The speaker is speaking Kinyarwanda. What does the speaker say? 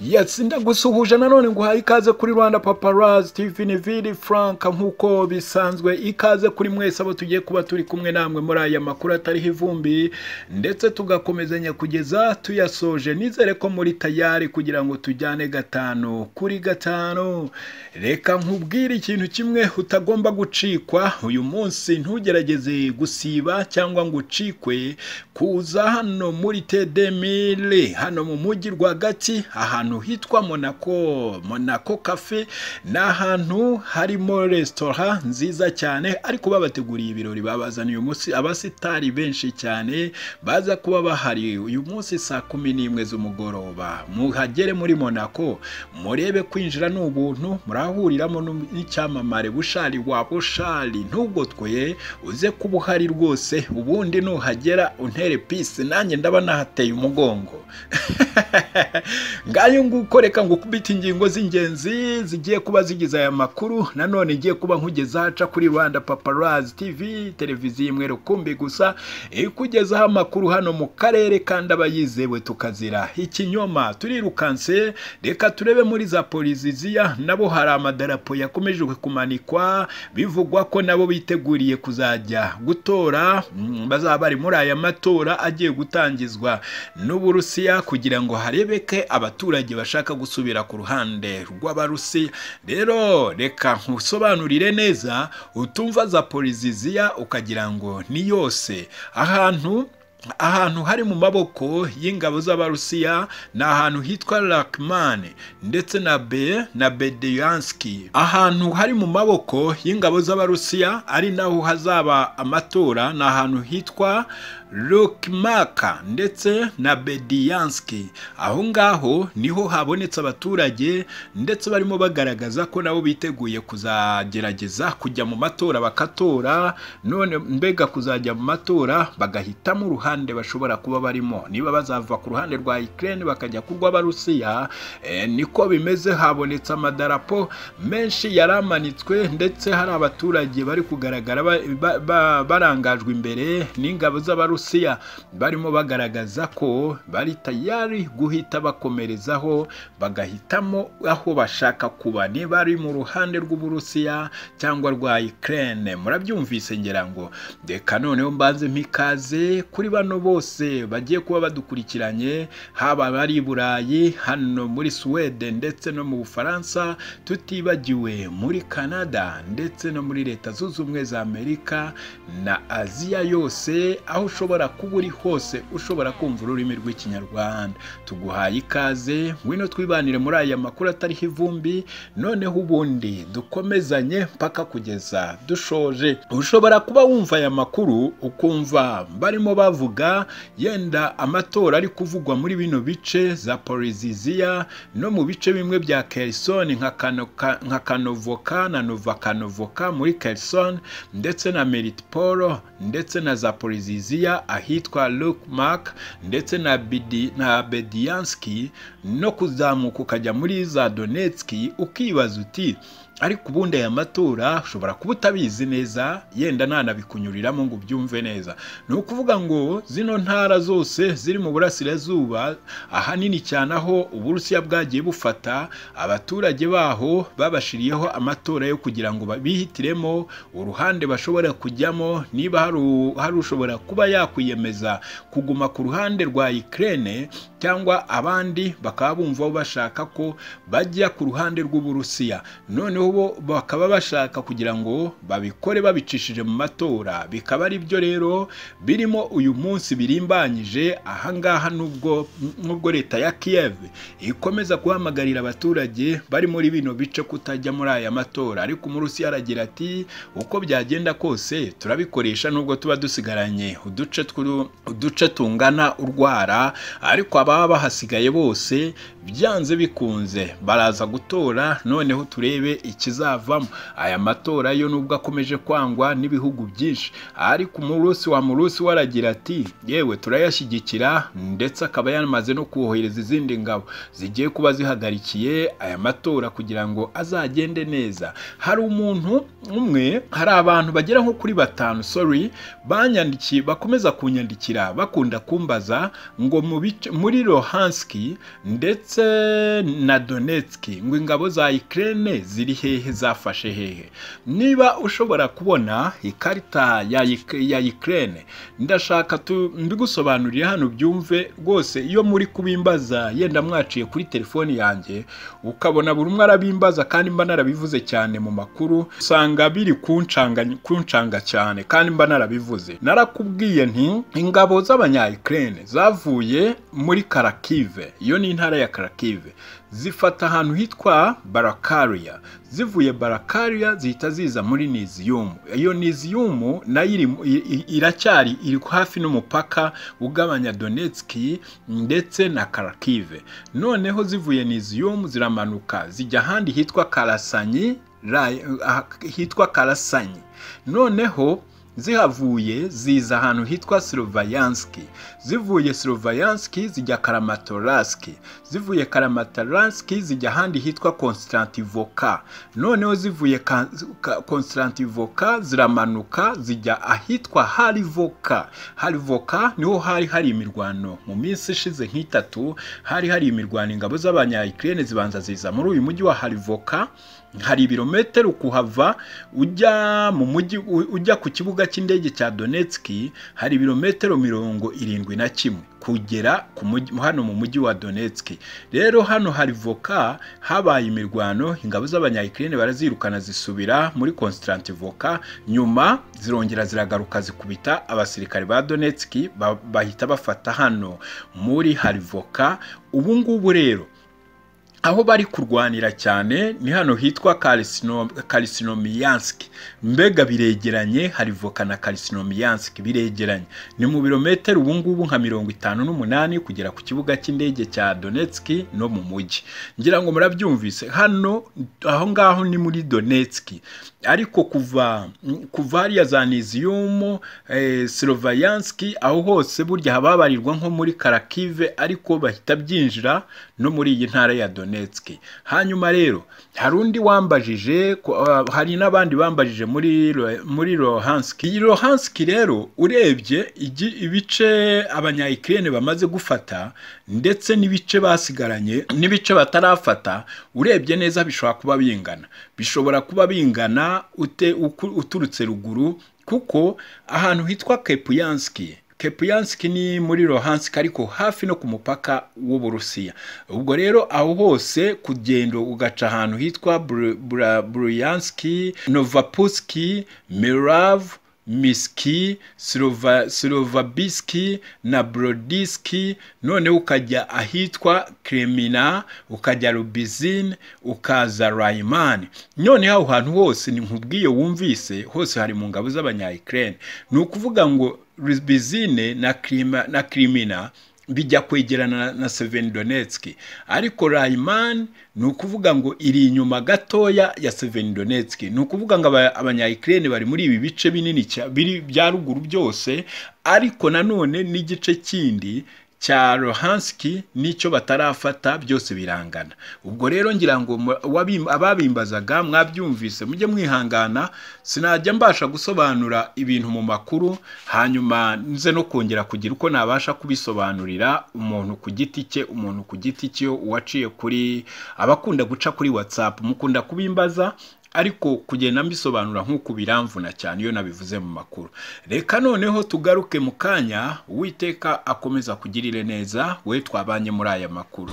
yes ndagusuhuje nanone nguhaye ikaze kuri rwanda paparazi tivi niviri frank nk'uko bisanzwe ikaze kuri mwese abo tugiye kuba turi kumwe namwe muri aya makuru atariho ivumbi ndetse tugakomezanya kugeza tuyasoje nizere ko muri tayari kugira ngo tujyane gatanu kuri gatanu reka nkubwire ikintu kimwe utagomba gucikwa uyu munsi ntugerageze gusiba cyangwa ngo ucikwe kuza hano muri tedemire hano mu mujyi rwagati ahantu ahantu hitwa monako monako kafe ni ahantu harimo resitora nziza cyane ariko babateguriye ibirori babazaniye uyu munsi abasitari benshi cyane baza kuba bahari uyu munsi saa kumi n'imwe z'umugoroba muhagere muri monako murebe kwinjira ni ubuntu murahuriramo n'icyamamare bushari wa bushari ntubwo twe uze kuba uhari rwose ubundi nuhagera untere pisi nanjye ndaba nahateye umugongo ngayo nguko reka ngo ukubite ingingo z'ingenzi zigiye kuba zigize aya makuru nanone igiye kuba nkugeza haca kuri rwanda paparazi tv televiziyo imwe rukumbi gusa ikugezaho amakuru hano mu karere kandi aba yizewe tukazira ikinyoma turirukanse reka turebe muri za poliziziya nabo hari amadarapo yakomeje kumanikwa bivugwa ko nabo biteguriye kuzajya gutora bazaba bari muri aya matora agiye gutangizwa n'uburusiya kugira ngo harebeke abaturage abaturage bashaka gusubira ku ruhande rw'abarusi rero reka nkusobanurire neza utumva za poliziziya ukagira ngo ni yose ahantu ahantu hari mu maboko y'ingabo z'abarusiya ni ahantu hitwa rakimani ndetse na be na bedeyanski ahantu hari mu maboko y'ingabo z'abarusiya ari naho hazaba amatora ni ahantu hitwa rukimaka ndetse na bediyanski aho ngaho niho habonetse abaturage ndetse barimo bagaragaza ko nabo biteguye kuzagerageza kujya mu matora bakatora none mbega kuzajya mu matora bagahitamo uruhande bashobora kuba barimo niba bazava ku ruhande rwa ikirere bakajya kurw'abarusiya niko bimeze habonetse amadarapo menshi yaramanitswe ndetse hari abaturage bari kugaragara barangajwe imbere n'ingabo z'abarusiya Rusiya barimo bagaragaza ko bari tayari guhita bakomerezaho bagahitamo aho bashaka kuba niba ari mu ruhande rw'uburusiya cyangwa rwa Ukraine murabyumvise ngira ngo reka noneho mbanze mpikaze kuri bano bose bagiye kuba badukurikiranye haba abari i Burayi hano muri Suwede ndetse no mu Bufaransa tutibagiwe muri Canada ndetse no muri Leta Zunze Ubumwe za Amerika na Aziya yose aho ushobora ushobora kuba uri hose ushobora kumva ururimi rw'ikinyarwanda tuguhaye ikaze ngwino twibanire muri aya makuru atariho ivumbi noneho ubundi dukomezanye mpaka kugeza dushoje ushobora kuba wumva aya makuru ukumva barimo bavuga yenda amatora ari kuvugwa muri bino bice za poliziziya no mu bice bimwe bya kerisoni nka kanovoka na nova kanovoka muri kerisoni ndetse na meritipolo ndetse na za poliziziya ahitwa Mark ndetse na Bidi, na bediyanski no kuzamuka ukajya muri za donetski ukibaza uti ariko ubundi aya matora ushobora kuba utabizi neza yenda ntanabikunyuriramo ngo ubyumve neza ni ukuvuga ngo zino ntara zose ziri mu burasirazuba ahanini cyane aho uburusiya bwagiye bufata abaturage baho babashiriyeho amatora yo kugira ngo bihitiremo uruhande bashobora kujyamo niba hari ushobora kuba yakwiyemeza kuguma ku ruhande rwa ikirere cyangwa abandi bakaba bumva bashaka ko bajya ku ruhande rw'uburusiya noneho bo bakaba bashaka kugira ngo babikore babicishije mu matora bikaba ari byo rero birimo uyu munsi birimbanyije ahangaha nubwo nubwo leta ya Kiev ikomeza guhamagarira abaturage bari muri bino bice kutajya muri aya matora ariko umurusi aragira ati uko byagenda kose turabikoresha nubwo tuba dusigaranye uduce uduce tungana urwara ariko ababa bahasigaye bose byanze bikunze baraza gutora noneho turebe ikizavamo aya matora yo nubwo akomeje kwangwa n'ibihugu byinshi ariko umurusi wa murusi we aragira ati yewe turayashyigikira ndetse akaba yanamaze no kohereza izindi ngabo zigiye kuba zihagarikiye aya matora kugira ngo azagende neza hari umuntu umwe hari abantu bagera nko kuri batanu sorry banyandikiye bakomeza kunyandikira bakunda kumbaza ngo muri muri Lohanski ndetse na Donetski ngo ingabo za Ukraine ziri hehe zafashe hehe niba ushobora kubona ikarita ya Ik- ya Ukraine ndashaka tu- mbigusobanurire hano byumve rwose iyo muri kubimbaza yenda mwaciye kuri telefoni yanjye ukabona buri umwe arabimbaza kandi mba narabivuze cyane mu makuru usanga biri kuncanga kuncanga cyane kandi mba narabivuze narakubwiye nti ingabo z'abanya-Ukraine zavuye muri Karakive iyo ni intara ya Karakive zifata ahantu hitwa Barakaria zivuye Barakaria zihita ziza muri Nizium iyo Nizium nayo iri mu- i- i- iracyari iri hafi n'umupaka ugabanya Donetsk ndetse na Kharkiv noneho zivuye Nizium ziramanuka zijya ahandi hitwa Karasanyi Rai- ah, hitwa Karasanyi noneho zihavuye ziza ahantu hitwa Slovianski zivuye Slovianski zijya Karamatoroski zivuye Karamatoroski zijya ahandi hitwa Konstantivoka noneho zivuye Ka- Ka- Konstantivoka ziramanuka zijya ahitwa Harivoka Harivoka niho hari hari imirwano mu minsi ishize nk'itatu hari hari imirwano ingabo z'abanya-Ukraine zibanza ziza muri uyu mujyi wa Harivoka hari ibirometero kuhava ujya mu mujyi u- ujya ku kibuga cy'indege cya Donetski hari ibirometero mirongo irindwi na kimwe kugera ku mujyi- hano mu mujyi wa Donetski rero hano hari voka habaye imirwano ingabo z'abanyayikirene barazirukana zisubira muri Konstantivoka nyuma zirongera ziragaruka zikubita abasirikare ba Donetski ba- bahita bafata hano muri Harivoka ubu ngubu rero aho bari kurwanira cyane ni hano hitwa karisinomiyanski mbega biregeranye hari voka na karisinomiyanski biregeranye ni mu birometero ubu ngubu nka mirongo itanu n'umunani kugera ku kibuga cy'indege cya donetski no mu mujyi ngira ngo murabyumvise hano aho ngaho ni muri donetski ariko kuva kuva hariya za niziyumu eh, slovayanski aho hose burya hababarirwa nko muri karakive ariko bahita byinjira no muri iyi ntara ya donetski hanyuma rero hari undi wambajije ku- ah, hari n'abandi bambajije muri Lo- muri lohanski iyi lohanski rero urebye igi- ibice abanyayikirene bamaze gufata ndetse n'ibice basigaranye n'ibice batarafata urebye neza bishobora kuba bingana bishobora kuba bingana ute- uku- uturutse ruguru kuko ahantu hitwa kepuyanski Kepianski ni muri Luhansk ariko hafi no ku mupaka w'Uburusiya. Ubwo rero aho hose kugendo ugaca ahantu hitwa Bru- Bra- Bryanski, Novapuski, Mirav, Miski, Slova- Slovabiski na Brodiski, noneho ukajya ahitwa Kremina, ukajya Lubizin, ukaza Raiman. Noneho aho hantu hose ni nkubwiye wumvise hose hari mu ngabo z'abanya-Ukraine. Ni ukuvuga ngo Lubizine na Krima, na Krimina bijya kwegerana na, na Severodonetsk ariko Raiman ni ukuvuga ngo iri inyuma gatoya ya Severodonetsk ni ukuvuga ngo aba- abanya-Ukraine bari muri ibi bice binini cya- biri bya ruguru byose ariko nanone n'igice kindi cya Luhanski n'icyo batarafata byose birangana ubwo rero ngira ngo mu- wabim- ababimbazaga mwabyumvise mujye mwihangana sinajya mbasha gusobanura ibintu mu makuru hanyuma nze no kongera kugira uko nabasha kubisobanurira umuntu ku giti cye umuntu ku giti cye uwaciye kuri abakunda guca kuri whatsapp mukunda kubimbaza ariko kugenda mbisobanura nk'uko biramvuna cyane iyo nabivuze mu makuru reka noneho tugaruke mu kanya uwiteka akomeza kugirire neza we twabanye muri aya makuru